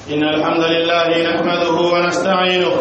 إن الحمد لله نحمده ونستعينه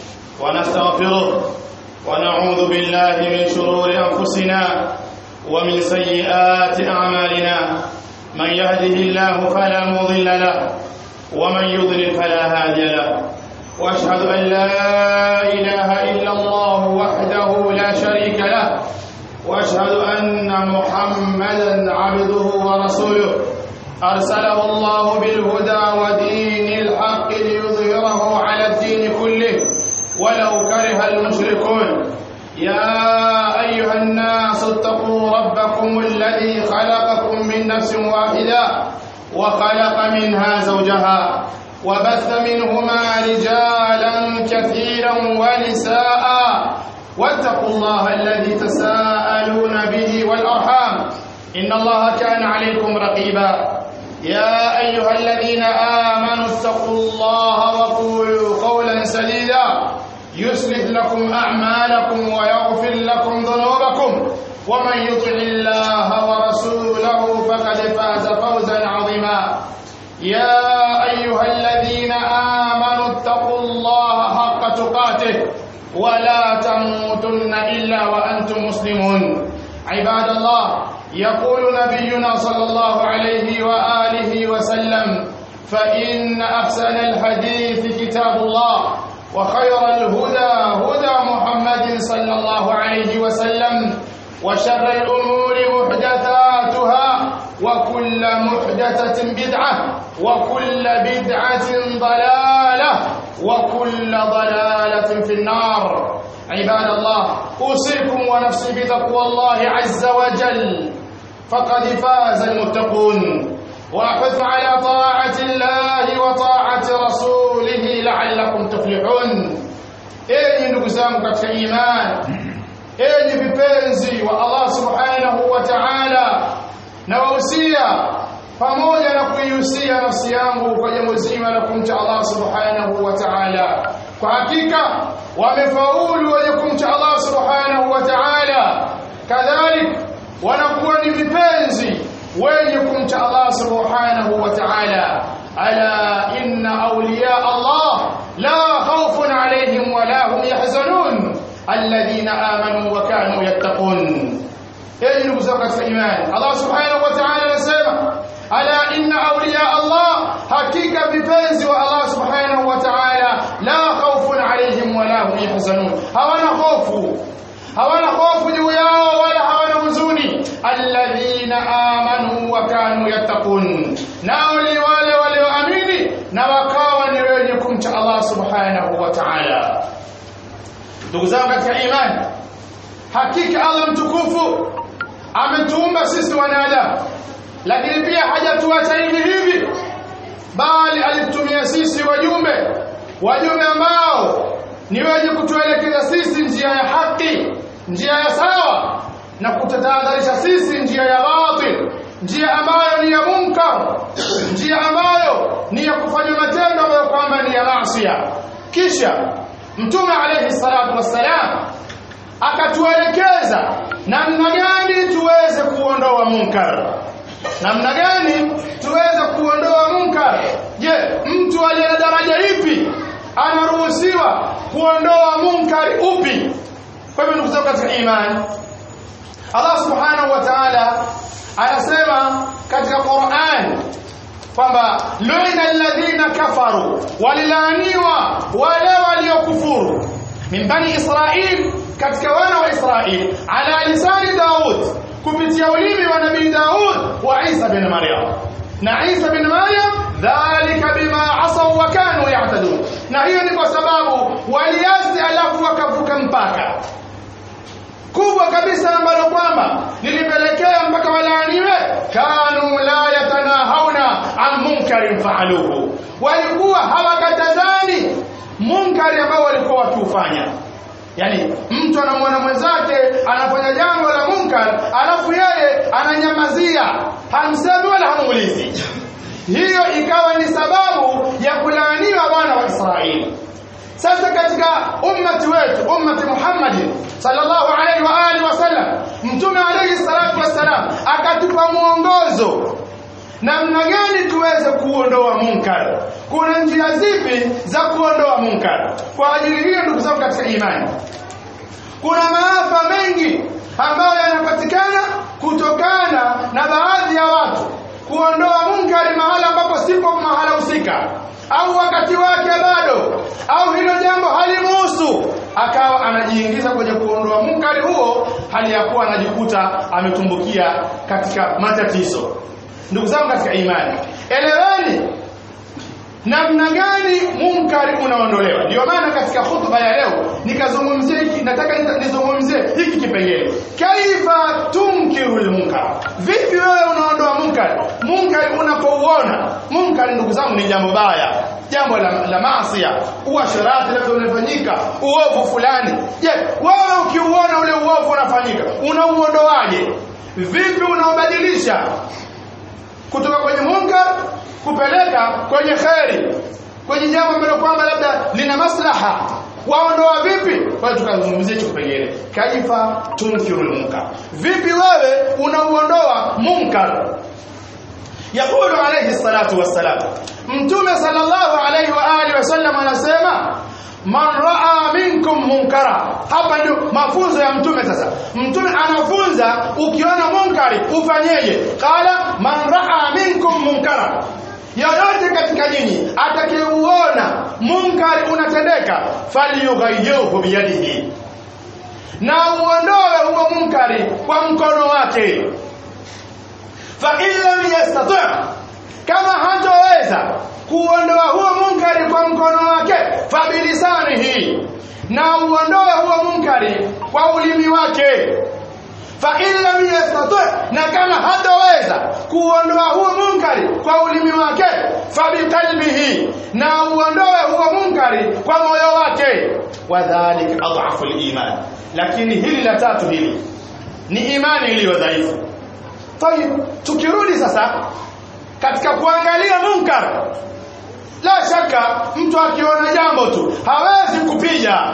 ونستغفره ونعوذ بالله من شرور أنفسنا ومن سيئات أعمالنا من يهده الله فلا مضل له ومن يضلل فلا هادي له واشهد ان لا اله الا الله وحده لا شريك له واشهد ان محمدا عبده ورسوله ارسله الله بالهدى ودين الحق ليظهره على الدين كله ولو كره المشركون يا ايها الناس اتقوا ربكم الذي خلقكم من نفس واحده وخلق منها زوجها وبث منهما رجالا كثيرا ونساء واتقوا الله الذي تساءلون به والارحام ان الله كان عليكم رقيبا يا ايها الذين امنوا اتقوا الله وقولوا قولا سديدا يصلح لكم اعمالكم ويغفر لكم ذنوبكم ومن يطع الله ورسوله فقد فاز فوزا عظيما يا ايها الذين امنوا اتقوا الله حق تقاته ولا تموتن الا وانتم مسلمون عباد الله يقول نبينا صلى الله عليه واله وسلم فان احسن الحديث كتاب الله وخير الهدى هدى محمد صلى الله عليه وسلم وشر الأمور محدثاتها وكل محدثة بدعة وكل بدعة ضلالة وكل ضلالة في النار عباد الله أوصيكم ونفسي بتقوى الله عز وجل فقد فاز المتقون وأحث على طاعة الله وطاعة رسوله لعلكم تفلحون إيه نقزام قد إيمان enyi vipenzi wa Allah subhanahu wa ta'ala na wahusia pamoja na kuihusia nafsi yangu kwa jambo zima la kumcha Allah subhanahu wa ta'ala kwa hakika wamefaulu wenye kumcha Allah subhanahu wa ta'ala kadhalik wanakuwa ni vipenzi wenye kumcha Allah subhanahu wa ta'ala ala inna awliya Allah la khawfun alayhim wa la hum yahzanun alladhina amanu wa kanu yattaqun enyi ndugu zangu katika imani Allah subhanahu wa ta'ala anasema ala inna awliya Allah hakika vipenzi wa Allah subhanahu wa ta'ala la khawfun alayhim wa la hum yahzanun hawana hofu hawana hofu juu yao wala hawana huzuni alladhina amanu wa kanu yattaqun nao ni wale walioamini na wakawa ni wenye kumcha Allah subhanahu wa ta'ala ndugu zangu katika imani hakika Allah mtukufu ametuumba sisi wanadamu lakini pia hajatuacha hivi hivi bali alitumia sisi wajumbe wajumbe ambao ni wenye kutuelekeza sisi njia ya haki njia ya sawa na kututahadharisha sisi njia ya batil njia ambayo ni ya munkar njia ambayo ni ya kufanya matendo ambayo kwamba ni ya maasi kisha mtume alayhi salatu wassalam akatuelekeza namna gani tuweze kuondoa munkar namna gani tuweze kuondoa munkar je mtu aliye na daraja ipi anaruhusiwa kuondoa munkari upi kwa hivyo ndugu zangu katika imani Allah subhanahu wa ta'ala anasema katika Qur'an kwamba lu'ina alladhina kafaru walilaaniwa wale waliokufuru min bani israil katika wana wa israil ala lisani daud kupitia ulimi wa nabii daud wa isa bin maryam na isa bin maryam dhalika bima asaw wa kanu ya'tadun na hiyo ni kwa sababu waliasi alafu wakavuka mpaka kubwa kabisa ambalo kwamba lilipelekea mpaka walaaniwe kanu la yatanahauna an munkarin faaluhu walikuwa hawakatazani munkari ambao walikuwa wakiufanya yani mtu anamwona mwenzake anafanya jambo la munkar alafu yeye ananyamazia hamsemi wala hamuulizi hiyo ikawa ni sababu ya kulaaniwa wana wa Israeli sasa katika ummati wetu ummati Muhammad sallallahu alaihi wa alihi wasallam mtume alayhi salatu wassalam akatupa mwongozo namna gani tuweze kuondoa munkar kuna njia zipi za kuondoa munkar kwa ajili hiyo ndugu zangu katika imani kuna maafa mengi ambayo yanapatikana kutokana na baadhi ya watu kuondoa munkari mahala ambapo sipo mahala husika au wakati wake bado au hilo jambo halimuhusu akawa anajiingiza kwenye kuondoa munkari huo hali ya kuwa anajikuta ametumbukia katika matatizo ndugu zangu katika imani eleweni namna gani munkari unaondolewa ndio maana katika hutuba ya leo nikazungumzia hiki nataka nizungumzie hiki kipengele kaifa tunkiru lmunkar vipi wewe unaondoa munkari munkari unapouona munkari ndugu zangu ni jambo baya jambo la, la maasia uasharati labda unafanyika uovu fulani je wewe ukiuona ule uovu unafanyika unauondoaje vipi unaobadilisha kutoka kwenye munkar kupeleka kwenye kheri kwenye jambo ambalo kwamba labda lina maslaha waondoa vipi kwa tukazungumzia hicho kipengele kaifa tunkiru munkar vipi wewe unauondoa munkar يقول عليه الصلاة والسلام متوم صلى الله عليه وآله وسلم anasema man raa minkum munkara hapa ndio mafunzo ya mtume sasa mtume anafunza ukiona munkari ufanyeje qala man raa minkum munkara yoyote katika nyinyi atakayeuona munkari unatendeka falyughayyirhu biyadihi na uondoe huo munkari kwa mkono wake fa in lam yastati' kama hatoweza kuondoa huo munkari kwa mkono wake fabilisanihi na uondoe huo munkari kwa ulimi wake fa in lam yastati' na kama hatoweza kuondoa huo munkari kwa ulimi wake fabiqalbihi na uondoe huo munkari kwa moyo wake wadhalik adhafu liman lakini hili la tatu hili ni imani iliyo dhaifu tayib tukirudi sasa katika kuangalia munkar la shaka mtu akiona jambo tu hawezi kupiga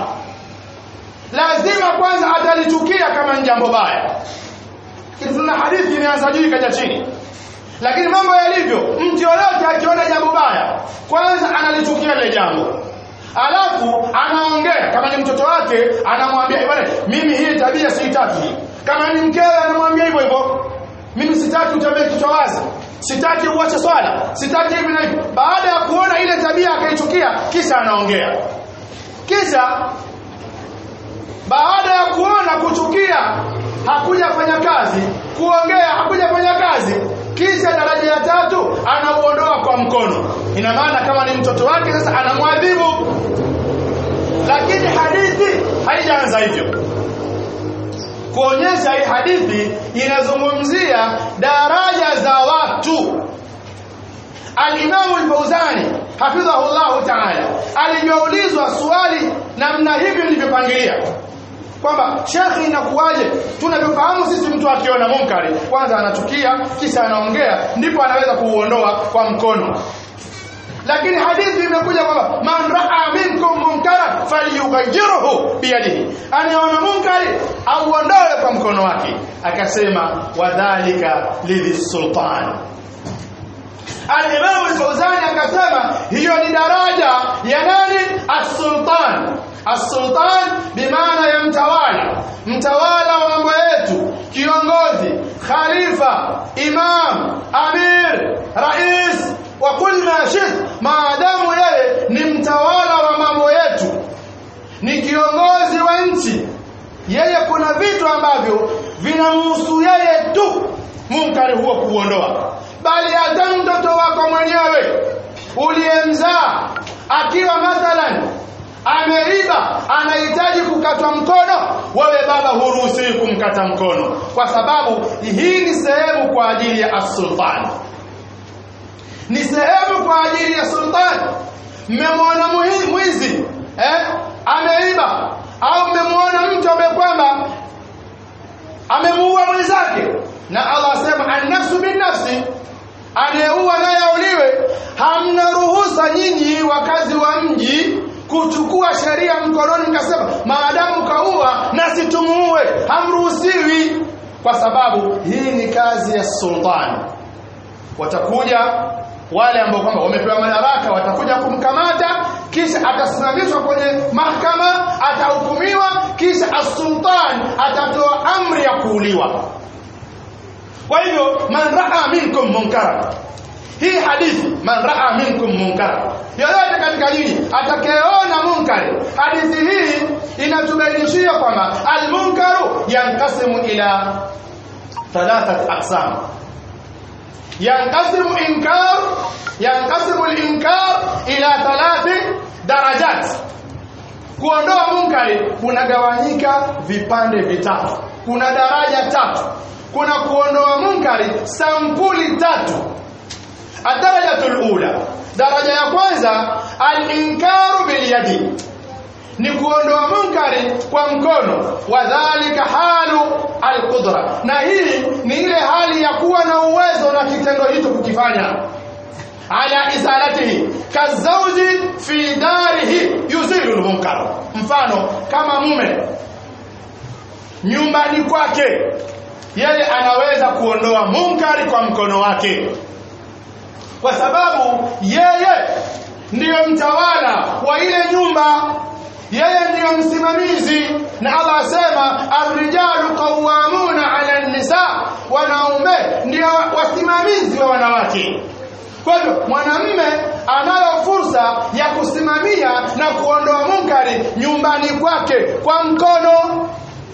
lazima kwanza atalichukia kama ni jambo baya tuna hadithi imeanza juu ikaja chini lakini mambo yalivyo mtu yoyote akiona jambo baya kwanza analichukia lile jambo alafu anaongea kama ni mtoto wake anamwambia bwana mimi hii tabia siitaki hii kama ni mkewe anamwambia hivyo hivyo mimi sitaki utembee kichwa wazi sitaki uache swala sitaki hivi na hivi baada ya kuona ile tabia akaichukia kisha anaongea kisha baada ya kuona kuchukia hakujafanya kazi kuongea hakujafanya kazi kisha daraja ya tatu anauondoa kwa mkono ina maana kama ni mtoto wake sasa anamwadhibu lakini hadithi haijaanza hivyo kuonyesha hii hadithi inazungumzia daraja za watu Al-Imam Al-Fauzani hafidhahu Allah Ta'ala alivyoulizwa swali namna hivi nilivyopangilia kwamba shekhi inakuwaje tunavyofahamu sisi mtu akiona munkari kwanza anachukia kisha anaongea ndipo anaweza kuuondoa kwa mkono lakini hadithi imekuja kwamba man raa minkum munkara falyughayyirhu biyadihi anaona munkari auondoe kwa mkono wake akasema wadhalika lidhi sultan Al-Imam Al-Fawzani akasema hiyo ni daraja ya nani as-sultan as-sultan bimaana ya mtawala mtawala wa mambo yetu kiongozi khalifa imam amir rais wa kul ma shit maadamu yeye ni mtawala wa mambo yetu ni kiongozi wa nchi yeye kuna vitu ambavyo vinamhusu yeye tu munkari huo kuondoa bali hata mtoto wako mwenyewe uliyemzaa akiwa mathalan ameiba anahitaji kukatwa mkono wewe baba huruhusiwi kumkata mkono kwa sababu hii ni sehemu kwa ajili ya as-sultan ni sehemu kwa ajili ya sultan mmemwona mwizi eh ameiba au mmemwona mtu ambaye kwamba amemuua mwenzake na Allah asema an-nafsu bin-nafsi anayeua naye auliwe hamna ruhusa nyinyi wakazi wa mji kuchukua sheria mkononi mkasema maadamu kaua na situmuue hamruhusiwi kwa sababu hii ni kazi ya sultani watakuja wale ambao kwamba wamepewa madaraka watakuja kumkamata kisha atasimamishwa kwenye mahakama atahukumiwa kisha as-sultan atatoa amri ya kuuliwa kwa hivyo man raa minkum munkara hii hadithi man raa minkum munkara yoyote katika nyinyi atakayeona munkari hadithi hii inatubainishia kwamba almunkaru yankasimu ila thalathat aqsam yankasimu inkar yankasimu linkar ila thalathi darajat kuondoa munkari kunagawanyika vipande vitatu kuna daraja tatu kuna kuondoa munkari sampuli tatu adarajatu lula daraja ya kwanza alinkaru bilyadi ni kuondoa munkari kwa mkono wadhalika halu alqudra na hii ni ile hali ya kuwa na uwezo na kitendo hicho kukifanya ala izalatihi kazauji fi darihi yuzilu lmunkar mfano kama mume nyumbani kwake yeye anaweza kuondoa munkari kwa mkono wake kwa sababu yeye ndiyo mtawala wa ile nyumba yeye ndiyo msimamizi na Allah asema arrijalu qawwamuna ala nisa wanaume ndio wasimamizi wa wanawake kwa hivyo mwanamme anayo fursa ya kusimamia na kuondoa munkari nyumbani kwake kwa mkono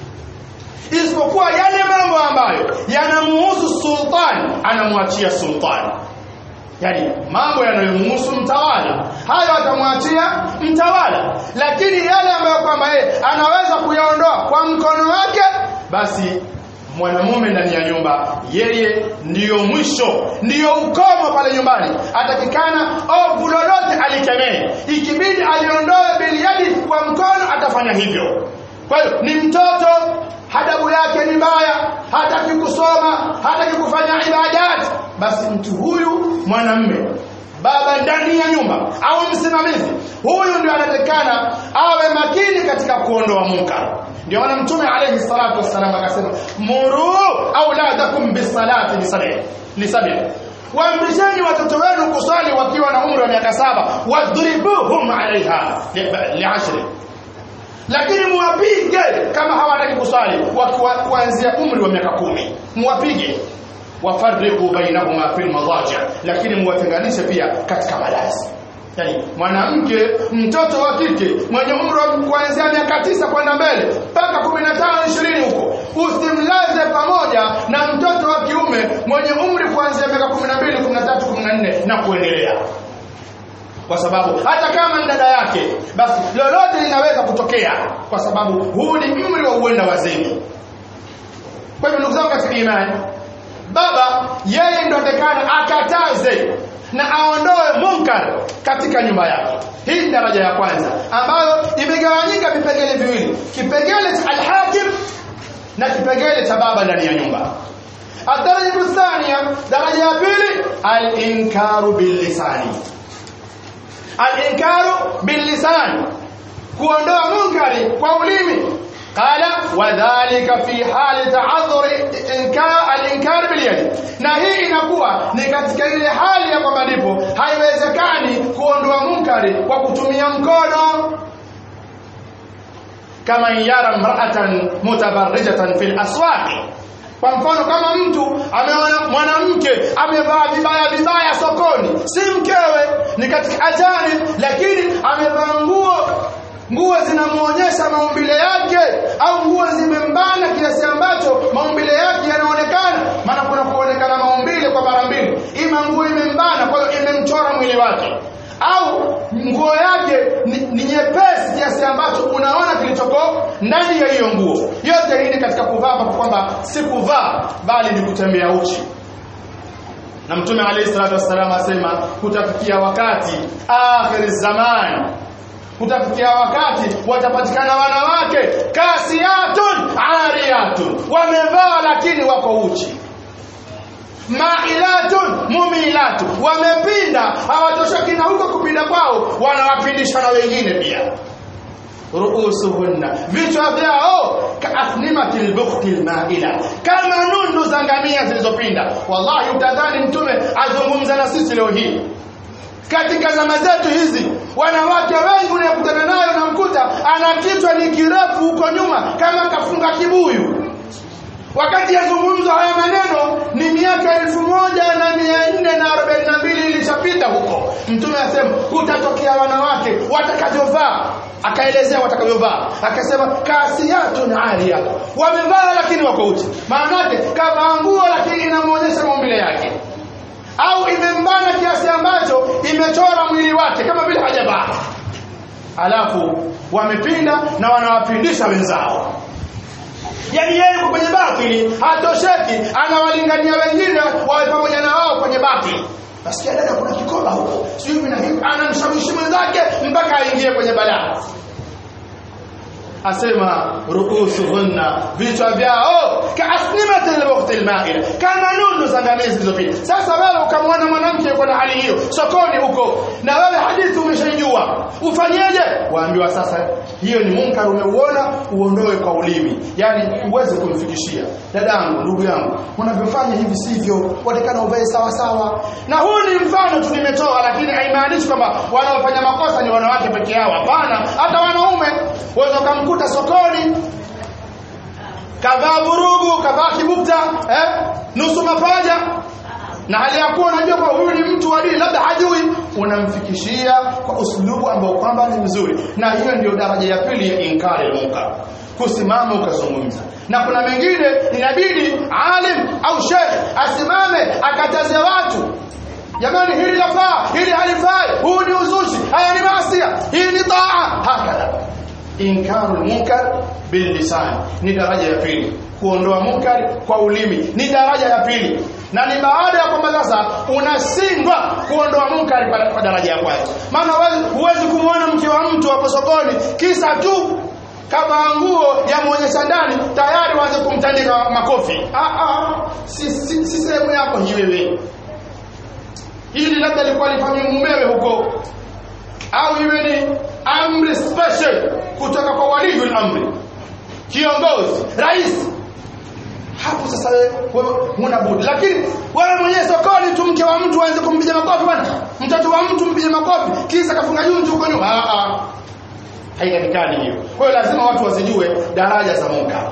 isipokuwa yale mambo ambayo yanamuhusu sultani anamwachia sultani yani mambo yanayomhusu mtawala hayo atamwachia mtawala lakini yale ambayo kwamba yeye anaweza kuyaondoa kwa mkono wake basi mwanamume ndani ya nyumba yeye ndiyo mwisho ndiyo ukomo pale nyumbani atakikana ovu lolote alikemee ikibidi aliondoe biliadi kwa mkono atafanya hivyo kwa hiyo ni mtoto hadabu yake ni mbaya hataki kusoma hataki kufanya ibadat basi mtu huyu mwanamme baba ndani ya nyumba au msimamizi huyu ndio anatakikana awe makini katika kuondoa munkar ndio maana mtume alayhi salatu wassalam akasema muru auladakum bisalati lisabi waamrisheni watoto wenu kusali wakiwa na umri wa miaka saba wadribuhum alaiha liashri lakini muwapige kama hawataki kusali kuanzia umri wa miaka kumi muwapige wafariqu bainahuma fil madaji lakini muwatenganishe pia katika malazi yani mwanamke mtoto wa kike mwenye umri kuanzia miaka tisa kwenda mbele mpaka 15 20 huko usimlaze pamoja na mtoto wa kiume mwenye umri kuanzia miaka 12 13 14 na kuendelea kwa sababu hata kama ni dada yake basi lolote linaweza kutokea kwa sababu huu ni umri wa uenda wazeni kwa hivyo ndugu zangu katika imani baba yeye ndo atakana akataze na aondoe munkar katika nyumba yake hii ni daraja ya kwanza ambayo imegawanyika vipengele viwili kipengele cha alhakim na kipengele cha baba ndani ya nyumba الدرجة الثانية درجة بيلي الإنكار باللسان الإنكار باللسان kuondoa munkari kwa ulimi qala wadhalika fi hali ta'adhur al-inkar bil yad na hii inakuwa ni katika ile hali ya kwamba ndipo haiwezekani kuondoa munkari kwa kutumia mkono kama yara mra'atan mutabarrijatan fil aswaqi kwa mfano kama mtu ameona mwanamke amevaa vibaya vibaya sokoni si mkewe ni katika ajani lakini amevaa nguo nguo zinamuonyesha maumbile yake au nguo zimembana kiasi ambacho maumbile yake yanaonekana maana kuna kuonekana maumbile kwa mara mbili ima nguo imembana kwa hiyo imemchora mwili wake au nguo yake ni, ni nyepesi kiasi ambacho unaona kilichoko ndani ya hiyo nguo yote hii ni katika kuvaa kwa kwamba si kuvaa bali ni kutembea uchi na mtume alayhi salatu wassalam asema kutafikia wakati akhir zaman kutafikia wakati watapatikana wanawake kasiyatun ariyatun wamevaa lakini wako uchi mailatun mumilatun wamepinda hawatoshoki na huko kupinda kwao wanawapindisha na wengine pia ruusuhunna vichwa vyao kaathnimati lbukhti lmaila kama nundu za ngamia zilizopinda wallahi utadhani mtume azungumza na sisi leo hii katika zama zetu hizi wanawake wengi unayekutana nayo namkuta ana kichwa ni kirefu huko nyuma kama kafunga kibuyu wakati yazungumzwa haya maneno ni miaka elfu moja na mia nne na arobaini na mbili ilishapita huko mtume asema kutatokea wanawake watakavyovaa akaelezea watakavyovaa akasema kasiyatun ariyat wamevaa lakini wako uchi maanake kavaa nguo lakini inamwonyesha maumbile yake au imembana kiasi ambacho imechora mwili wake kama vile hajavaa alafu wamepinda na wanawapindisha wenzao yaani yeye yuko kwenye batili hatosheki anawalingania wengine wawe pamoja na wao kwenye batili nasikia dada kuna kikoba huko sijui hivi na hivi anamshawishi mwenzake mpaka aingie kwenye balaa asema ruusuhunna vichwa vyao kaasnimati lbukhti lmaila kama nundu za ngamia zilizopita sasa wewe ukamwona mwanamke yuko na hali hiyo sokoni huko na wewe hadithi umeshaijua ufanyeje waambiwa sasa hiyo ni munkar umeuona uondoe kwa ulimi yani uweze kumfikishia dadangu ndugu yangu unavyofanya hivi sivyo watakana uvae sawa sawa na huu ni mfano tu nimetoa lakini haimaanishi kwamba wanaofanya makosa ni wanawake peke yao hapana hata wanaume waweza ukamkuta sokoni kavaa vurugu kavaa kibukta eh? nusu mapaja na hali ya kuwa unajua kwa huyu ni mtu wa dini labda hajui unamfikishia kwa uslubu ambao kwamba ni mzuri na hiyo ndio daraja ya pili ya inkari munkar kusimama ukazungumza na kuna mengine inabidi alim au shekh asimame akataze watu jamani hili lafaa hili halifai huu ni uzushi haya ni maasia hii ni taa hakadha inkaru munkar billisan ni daraja ya pili kuondoa munkar kwa ulimi ni daraja ya pili na ni baada ya kwamba sasa unashindwa kuondoa munkari kwa, kwa daraja ya kwanza maana huwezi kumwona mke wa mtu hapo sokoni kisa tu kama nguo ya mwonyesha ndani tayari waanze kumtandika makofi ah, ah, si, si, si sehemu yako hii wewe hili labda likuwa lifanywe mumewe huko au iwe ni amri special kutoka kwa waliyul amri kiongozi rais hapo sasa wewe huna budi lakini wewe mwenyewe sokoni tu mke wa mtu aanze kumpiga makofi bwana mtoto wa mtu mpige makofi kisa kafunga junju huko nyuma ah ah haitakikani hiyo kwa hiyo lazima watu wasijue daraja za munkar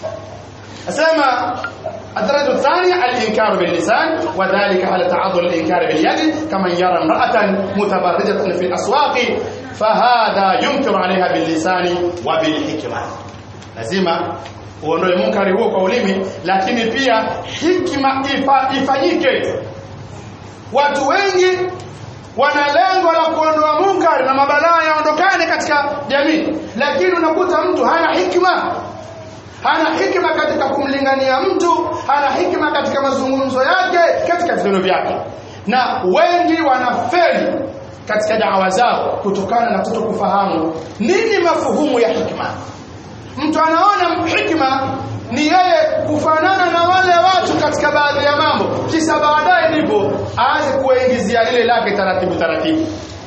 asema الدرجة الثانية الإنكار باللسان وذلك على تعذر الإنكار باليد كمن يرى امرأة متبرجة في الأسواق فهذا ينكر عليها باللسان وبالحكمة lazima uondoe munkari huo kwa ulimi lakini pia hikma ifa, ifanyike watu wengi wana lengo la kuondoa munkari na mabalaa yaondokane katika jamii lakini unakuta mtu hana hikma hana hikma katika kumlingania mtu hana hikma katika mazungumzo yake katika vitendo vyake na wengi wanafeli katika dawa zao kutokana na kutokufahamu nini mafuhumu ya hikma mtu anaona hikma ni yeye kufanana na wale watu katika baadhi ya mambo kisha baadaye ndipo aanze kuwaingizia lile lake taratibu taratibu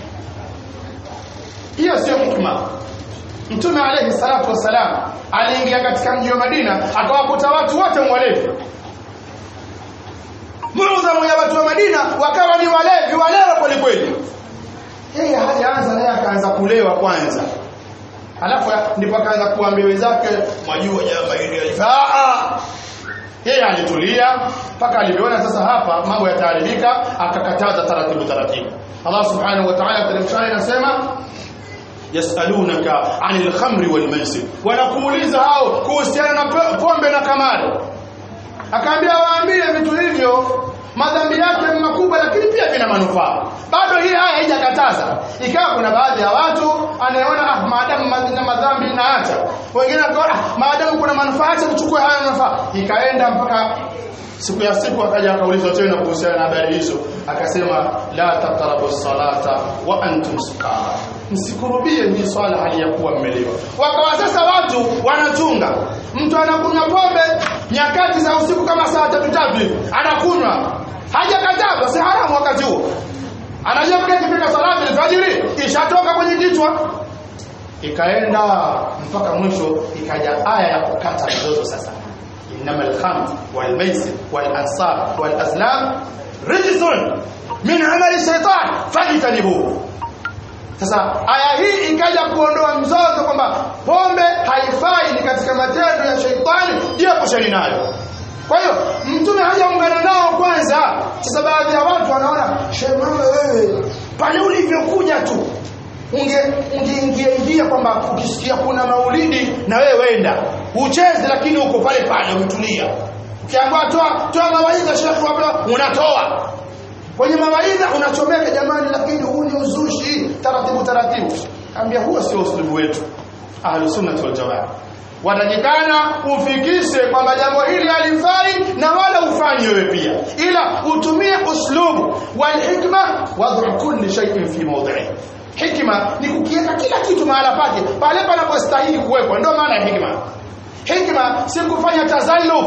hiyo sio hikma mtume alayhi salatu wassalam aliingia katika mji wa Madina akawakuta watu wote mwalevi muudhamu ya watu wa Madina wakawa ni walevi walewa kweli kweli yeye hajaanza naye akaanza kulewa kwanza alafu ndipo akaanza kuambia wenzake mwajua jambo hili alifaa yeye alitulia mpaka alivyoona sasa hapa mambo yataharibika akakataza taratibu taratibu Allah subhanahu wa ta'ala katika anasema yasalunaka anil khamri wal maisir wanakuuliza hao kuhusiana na pombe na kamari akaambia waambie vitu hivyo madhambi yake makubwa lakini pia vina manufaa bado hii haya haijakataza ikawa kuna baadhi ya watu anayeona ah maadamu na madhambi naacha wengine wakaona ah maadamu kuna manufaa acha tuchukue haya manufaa ikaenda mpaka siku ya siku akaja akaulizwa tena kuhusiana na habari hizo akasema la tatarabu salata wa antum sukara msikurubie hii swala hali ya kuwa mmelewa wakawa sasa watu wanachunga mtu anakunywa pombe nyakati za usiku kama saa tatu tatu hivi anakunywa hajakatazwa si haramu wakati huo anajua kile kifika salati alfajiri ishatoka kwenye kichwa ikaenda mpaka mwisho ikaja aya ya kukata mzozo sasa innama alkhamr walmaisir walansab walazlam rijsun min amali shaitan fajtanibuhu sasa aya hii ikaja kuondoa mzozo kwamba pombe haifai ni katika matendo ya sheitani jiepusheni nayo kwa hiyo mtume hajaungana nao kwanza sasa baadhi ya watu wanaona shemama wewe pale ulivyokuja tu ungeingia ingia kwamba ukisikia kuna maulidi na wewe wenda ucheze lakini uko pale pale umetulia ukiambiwa toa toa mawaidha shekhi hapa unatoa kwenye mawaidha unachomeka jamani lakini huu ni uzushi taratibu taratibu ambia huo sio usulubu wetu ahlus sunnah wal jamaa watakikana ufikishe kwamba jambo hili halifai na wala ufanye wewe pia ila utumie uslubu wal hikma wad'u kulli shay'in fi mawdi'i hikma ni kukiweka kila kitu mahala pake pale panapostahili kuwekwa ndio maana ya hikma hikma si kufanya tazalluf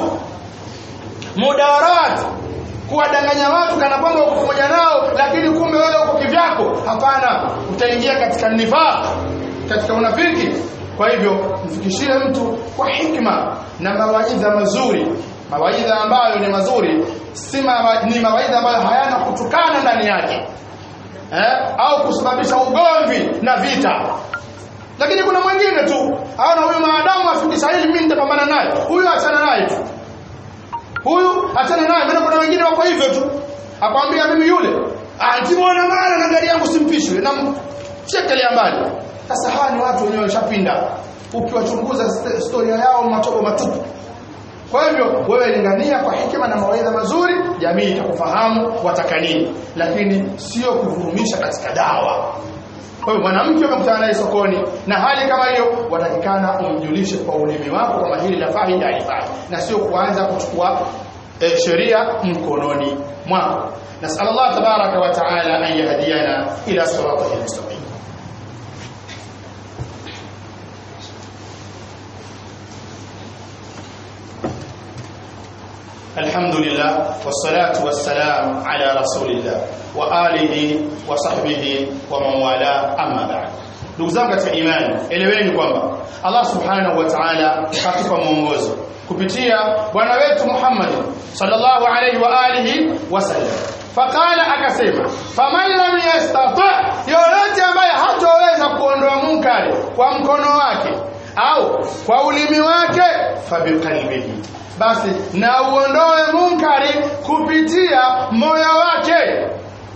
mudarat kuwadanganya watu kana kwamba uko pamoja nao lakini kumbe wewe uko kivyako hapana utaingia katika nifaq katika unafiki kwa hivyo mfikishie mtu kwa hikma na mawaidha mazuri mawaidha ambayo ni mazuri si mawa, ni mawaidha ambayo hayana kutukana ndani yake eh? au kusababisha ugomvi na vita lakini kuna mwingine tu aona huyu maadamu afikisha hili mimi nitapambana naye huyu achana naye tu huyu achana naye maana kuna wengine wako hivyo tu akwambia mimi yule antimwona mara na gari yangu simpishwe na chekelea mbali sasa hawa ni watu wenyewe washapinda ukiwachunguza historia yao matobo matupu kwa hivyo wewe lingania kwa hikima na mawaidha mazuri jamii itakufahamu wataka nini lakini sio kuvurumisha katika dawa kwa hivyo mwanamke umekutana naye sokoni na hali kama hiyo watakikana umjulishe kwa ulimi wako kwamba hili lafaa hili halifai na sio kuanza kuchukua e, sheria mkononi mwako nasal allah tabaraka wa taala an yahdiyana ila siratihi mustaqim الحمد لله والصلاة والسلام على رسول الله وآله وصحبه ومن والاه أما بعد ndugu zangu katika imani eleweni kwamba Allah subhanahu wa ta'ala katupa mwongozo kupitia bwana wetu Muhammad sallallahu alaihi wa alihi wasallam faqala akasema faman lam yastati yoyote ambaye hatoweza kuondoa munkari kwa mkono wake au kwa ulimi wake fabiqalbihi basi na uondoe munkari kupitia moyo wake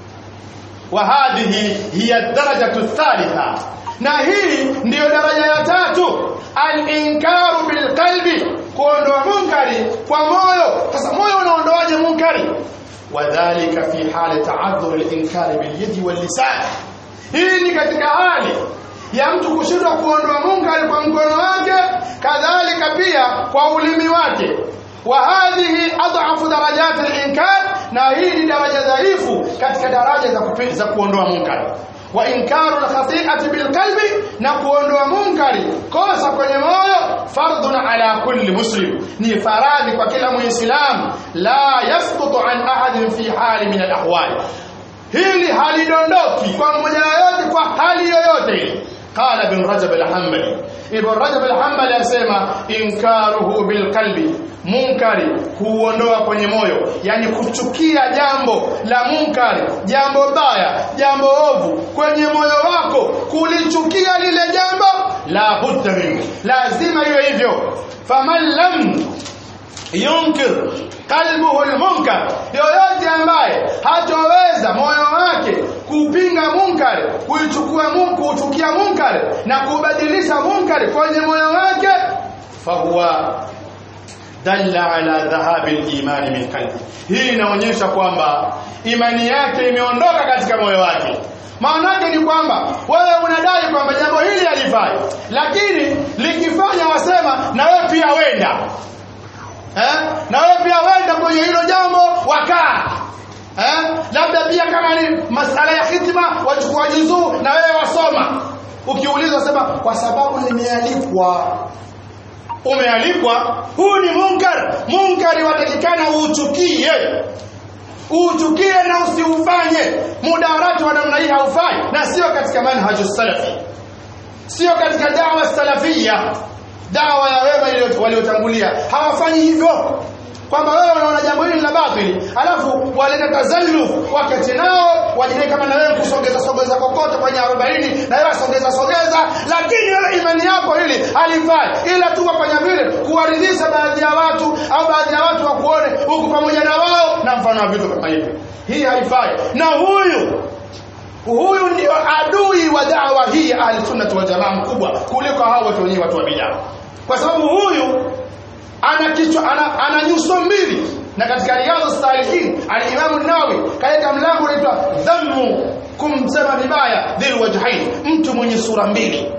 wa hadhihi hiya darajatu thalitha na hii ndiyo daraja ya tatu al-inkaru bil qalbi kuondoa munkari kwa moyo sasa moyo unaondoaje munkari wadhālika fi hali ta'adhur al-inkari bil yadi wal lisan hii ni katika hali ya mtu kushindwa kuondoa munkari kwa mkono wake kadhalika pia kwa ulimi wake wa hadhihi adhafu darajat al-inkar na hii ni daraja dhaifu katika daraja za kupi, za kuondoa munkari wa inkaru al-khati'ati bil qalbi na kuondoa munkari kosa kwenye moyo fardun ala kulli muslim ni faradhi kwa kila muislamu la yasqutu an ahadin fi hali min al-ahwal hili halidondoki kwa mmoja yoyote kwa hali yoyote ile قال ابن رجب الحنبلي ابن رجب الحنبلي asema inkaruhu bilqalbi munkari kuondoa kwenye moyo yani kuchukia jambo la munkari jambo baya jambo ovu kwenye moyo wako kulichukia lile jambo la budda minhu lazima iwe hivyo faman lam yunkir qalbuhu almunkar yoyote ambaye hatoweza moyo wake kupinga munkari kuichukua mungu kuchukia munkari na kubadilisha munkari kwenye moyo wake fahuwa dalla ala dhahabi al-iman min qalbi hii inaonyesha kwamba imani yake imeondoka katika moyo wake maana yake ni kwamba wewe unadai kwamba jambo hili halifai lakini likifanya wasema na wewe pia wenda eh? na wewe pia wenda kwenye hilo jambo wakaa eh? labda pia kama ni masala ya hitima wachukua juzuu na wewe wasoma ukiulizwa sema kwa sababu nimealikwa umealikwa huu ni munkar munkari watakikana uuchukie uuchukie na usiufanye mudarati wa namna hii haufai na sio katika manhaju salafi sio katika dawa salafia dawa ya wema waliotangulia hawafanyi hivyo kwamba wewe unaona jambo hili la batili alafu waleta tazalluf wakati nao wajidai kama na wewe kusogeza sogeza kokote kwenye 40 na wewe sogeza sogeza lakini wewe imani yako hili halifai ila tu wafanya vile kuwaridhisha baadhi ya watu au baadhi ya watu wakuone huku pamoja na wao na mfano wa vitu kama hivi hii haifai na huyu huyu ndio adui wa dawa hii ya ahlusunnati waljamaa mkubwa kuliko hao watu wenyewe watu wa bidaa kwa sababu huyu ana kichwa ana, ana nyuso mbili na katika riyadhu salihin alimamu nawawi kaeka mlango unaitwa dhammu kumsema vibaya dhil wajhain mtu mwenye sura mbili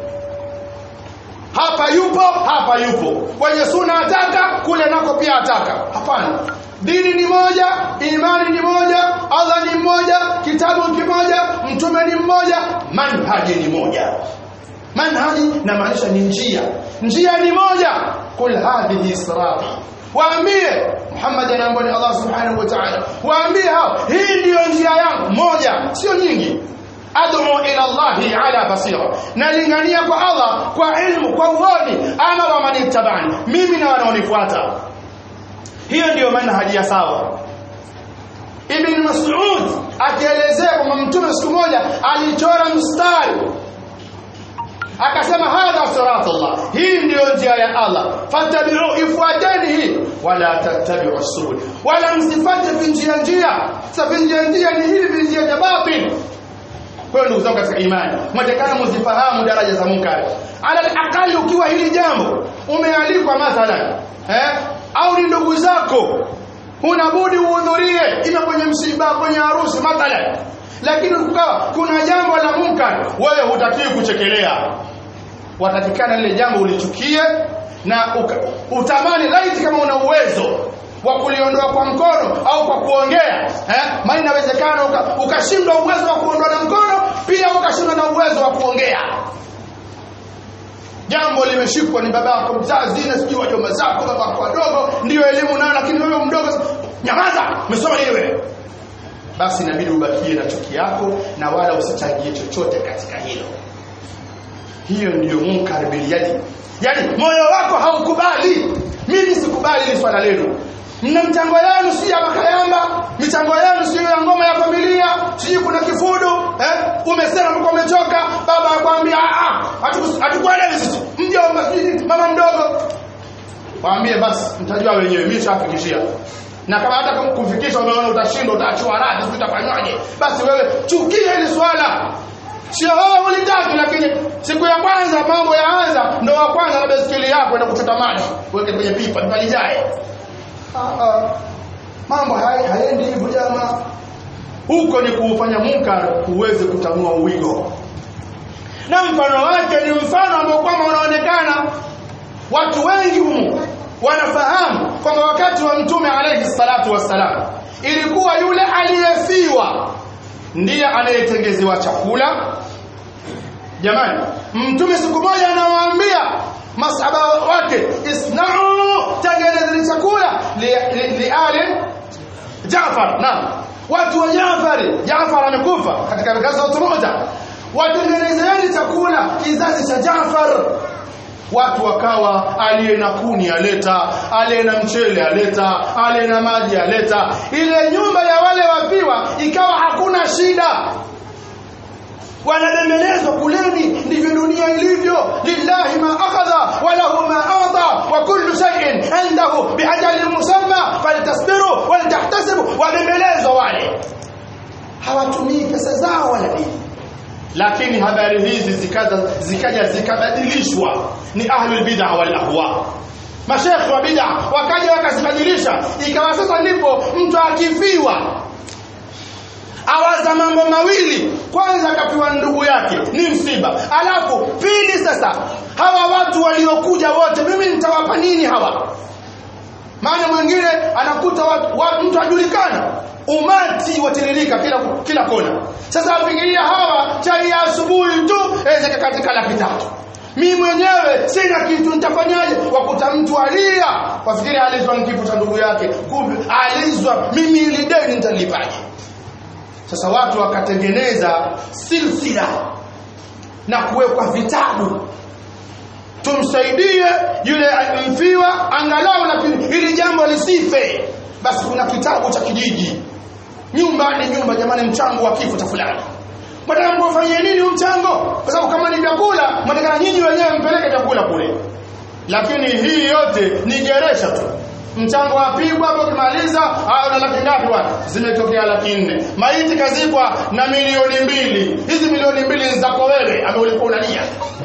hapa yupo hapa yupo kwenye suna ataka kule nako pia ataka hapana dini ni moja imani ni moja allah ni mmoja kitabu kimoja mtume ni mmoja manhaji ni moja manhaji na maanisha ni njia njia ni moja kul hadhihi sirati waambie Muhammad anaambia ni Allah subhanahu wa ta'ala waambie hao hii ndiyo njia yangu moja sio nyingi ad'u ila Allahi ala basira nalingania kwa Allah kwa ilmu kwa uoni ana wa manittabani mimi na wanaonifuata hiyo ndiyo manhaji ya sawa Ibn Mas'ud akielezea kwamba mtume siku moja alichora mstari akasema hadha siratullah hii ndiyo njia ya Allah fattabi'u ifuateni hii wala tattabi'u subul wala msifate vinjia njia sasa vinjia njia ni hivi vinjia vya batil kwa hiyo ndugu zangu katika imani mwatakana mzifahamu daraja za munkari ala alaqali ukiwa hili jambo umealikwa mathalan eh au ni ndugu zako huna budi uhudhurie ima kwenye msiba kwenye harusi mathalan lakini ukawa kuna jambo la munkar wewe hutakiwi kuchekelea watakikana lile jambo ulichukie na uka, utamani laiti kama una uwezo wa kuliondoa kwa mkono au kwa kuongea eh maana inawezekana ukashindwa uka uwezo wa kuondoa na mkono pia ukashindwa na uwezo wa kuongea jambo limeshikwa ni babako mzazi na sijui wajomba zako babako wadogo ndio elimu nayo lakini wewe mdogo nyamaza umesoma nini wewe basi inabidi ubakie na chuki yako na wala usichangie chochote katika hilo hiyo ndiyo munkar biliyadi yani moyo wako haukubali mimi sikubali hili swala lenu mna mchango yenu si ya makayamba michango yenu sio ya ngoma ya familia sijui kuna kifudu eh? umesema mko umechoka baba akwambia hatukuelewi sisi mjomba sijui mama mdogo waambie basi mtajua wenyewe mimi nishafikishia na kama hata kumfikisha umeona utashindwa utaachiwa radhi sio utafanywaje basi wewe chukia hili swala sio wewe ulitaki lakini siku ya kwanza mambo yaanza ndo wa kwanza na baiskeli yako enda kuchota maji weke kwenye pipa tupalijae mambo hayendi hivyo jamaa huko ni kuufanya munkar uweze kutanua uwigo na mfano wake ni mfano ambao kwamba unaonekana watu wengi humu wanafahamu kwamba wakati wa mtume alayhi salatu wassalam ilikuwa yule aliyefiwa ndiye anayetengezewa chakula jamani mtume siku moja anawaambia masahaba wake isna'u tengenezeni chakula liali li, li Jaafar naam watu wa Jaafar Jaafar amekufa katika gaza moja watengenezeni chakula kizazi cha Jaafar watu wakawa aliye na kuni aleta aliye na mchele aleta aliye na maji aleta ile nyumba ya wale wapiwa ikawa hakuna shida wanadembelezwa kuleni ndivyo dunia ilivyo lillahi ma akhadha wa lahu ma ata wa kullu shay'in indahu biajalin musamma faltasbiru waltahtasibu wadembelezwa wale hawatumii pesa zao wala nini lakini habari hizi zikaja zikaja zikabadilishwa ni ahlul bid'ah wal ahwa mashekhi wa bid'ah wakaja wakazibadilisha ikawa sasa ndipo mtu akifiwa awaza mambo mawili kwanza akafiwa ndugu yake ni msiba alafu pili sasa hawa watu waliokuja wote mimi nitawapa nini hawa maana mwingine anakuta watu, watu mtu ajulikana umati watiririka kila kila kona sasa afikiria hawa chai ya asubuhi tu eze katika laki tatu mimi mwenyewe sina kitu nitafanyaje wakuta mtu alia wafikiri alizwa kifo cha ndugu yake kumbe alizwa mimi ili deni nitalipaje sasa watu wakatengeneza silsila na kuwekwa vitabu tumsaidie yule mfiwa angalau lakini ili jambo lisife basi kuna kitabu cha kijiji nyumba ni nyumba jamani mchango wa kifo cha fulani mtaka mkufanyie nini huu mchango kwa sababu kama ni vyakula mtakana nyinyi wenyewe mpeleke vyakula kule lakini hii yote ni geresha tu mchango wapigwa hapo kimaliza au na laki ngapi watu zimetokea laki nne maiti kazikwa na milioni mbili hizi milioni mbili ni zako wewe ambaye ulikuwa unalia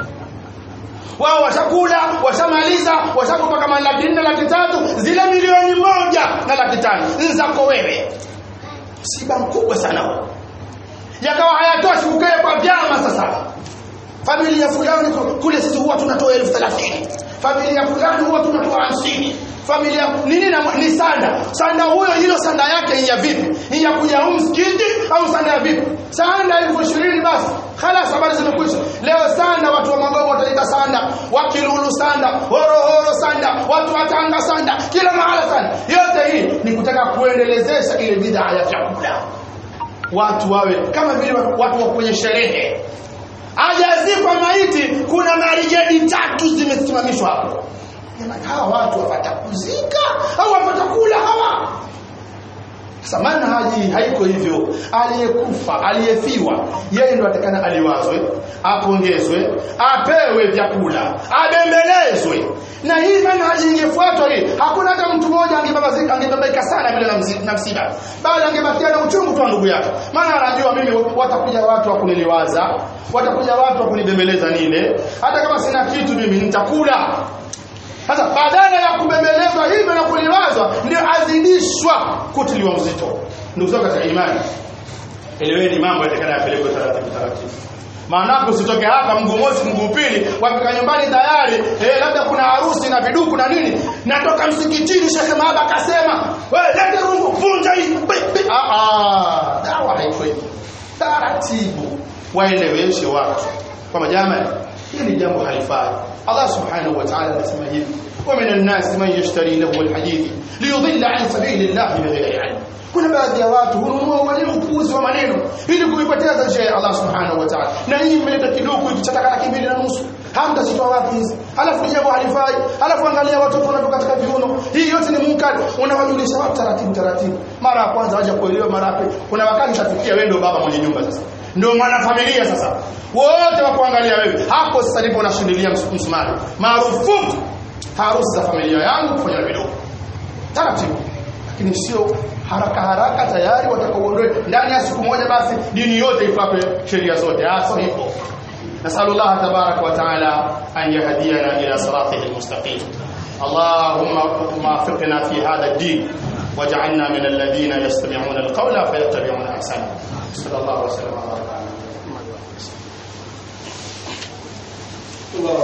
wao washakula washamaliza washakupa kama laki nne laki tatu zile milioni moja na laki tano ni zako wewe msiba mkubwa sana huo yakawa hayatoshi kukae kwa vyama sasa familia fulani kule sisi huwa tunatoa elfu thelathini familia fulani huwa tunatoa hamsini familia nini na ni sanda sanda huyo hilo sanda yake ni ya vipi ni ya kuja huu msikiti au sanda ya vipi sanda elfu ishirini basi khalas habari zimekwisha leo sanda watu wa magogo wataleta sanda wakilulu sanda horohoro sanda watu wa tanga sanda kila mahala sanda yote hii ni kutaka kuendelezesha ile bidhaa ya vyakula watu wawe kama vile watu wa kwenye sherehe ajazikwa maiti kuna marijadi tatu zimesimamishwa hapo jamani hawa watu wapata kuzika au wapata kula hawa sasa manhaji haiko hivyo aliyekufa aliyefiwa yeye ndo atakana aliwazwe apongezwe apewe vyakula abembelezwe na hii manhaji ingefuatwa hii hakuna hata mtu mmoja angebabaika sana vile na msiba bali angebakia na uchungu tu ndugu yake maana anajua mimi watakuja watu wa kuniliwaza watakuja watu wa kunibembeleza nile hata kama sina kitu mimi nitakula sasa badala ya kubembelezwa hivyo na kuliwazwa ndio azidishwa kutiliwa mzito ndugu zangu katika imani eleweni mambo yatakana yapelekwe taratibu taratibu maanake usitoke hapa mguu mosi mguu pili wafika nyumbani tayari eh, labda kuna harusi na viduku na nini natoka msikitini shekhe maaba akasema lete rungu vunja hii dawa haiko hivyo taratibu waeleweshe watu kwamba jamani hili jambo halifai Allah subhanahu wa ta'ala anasema hivi ومن الناس من يشتري له الحديث ليضل عن سبيل الله بغير علم kuna baadhi ya watu hununua wale upuzi wa maneno ili kuipoteza njia ya Allah subhanahu wa ta'ala na hii imeleta kidogo ikichataka laki mbili na nusu hamtazitoa wapi hizi halafu jambo halifai halafu angalia watoto wanatoka katika viuno hii yote ni munkar unawajulisha watu taratibu taratibu mara ya kwanza waje kuelewa mara ya kuna wakati utafikia wewe ndio baba mwenye nyumba sasa ndio mwanafamilia sasa wote wakuangalia wewe hapo sasa ndipo unashindilia msumari marufuku harusi za familia yangu kufanya vidogo taratibu lakini sio haraka haraka tayari watakaoondoe ndani ya siku moja basi dini yote ifuate sheria zote ah sio hivyo نسأل الله تبارك وتعالى أن يهدينا إلى صراطه المستقيم اللهم وفقنا في هذا الدين واجعلنا من الذين يستمعون القول فيتبعون أحسنه صلى الله وسلم على محمد الله